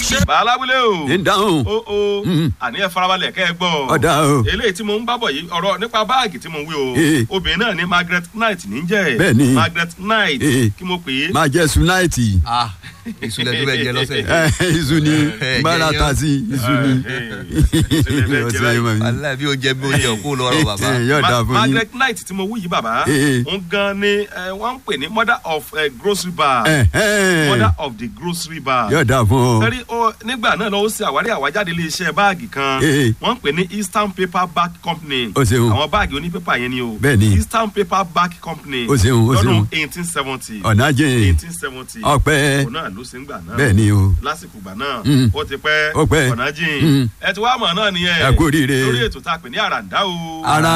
bàálàwílé o ń dáhùn o o àní ẹ farabalẹ̀ kẹ́ ẹ gbọ́ ọ̀dà o eléyìí tí mo ń bábọ̀ yìí ọ̀rọ̀ nípa báàgì tí mo ń wí o Eh. obìnrin náà ní margaret knight ní jẹ́ Bẹ́ẹ̀ni. margaret knight Eh. kí mo pè é máa jẹ sunaiti ah ìṣúlẹ̀ tó bẹ jẹ lọ́sẹ̀ iṣu ni Eh, bára jẹyàn. ta sí iṣu ni ọ̀sẹ̀ yìí máa ń wàhálà bí oúnjẹ bí oúnjẹ òkú lọ́rọ̀ bàbá Eh, yóò dáa Ma- fún yín margaret knight tí mo wí yìí bàbá Eh. ń gan ni eh, wọ́n ń pè ní mother of eh, grocery bar Eh, eh. mother of the grocery bar yóò dáa fún ọ sẹ́rí ó nígbà náà lọ́wọ́ sí àwárí àwájáde iléeṣẹ́ báàgì kan Eh. wọ́n ń pè ní eastern paper bag company Ó ṣeun. àwọn báàgì onípépà yẹn ni o Bẹ́ẹ̀ni. eastern paper bag company Ó ṣeun, ó lọ́dún ṣeun. eighteen seventy ọ̀nà jẹ́ eighteen seventy ọpẹ́ òun náà ló ṣe ń gbà náà bẹ́ẹ̀ ni o lásìkò gbà náà Mm. ó ti pẹ́ Ó pẹ́. ọ̀nà jìn Mm. ẹ ti wá mọ̀ náà nìyẹn Ẹ kú oríire. lórí ètò tá a pè ní àràǹdá o ara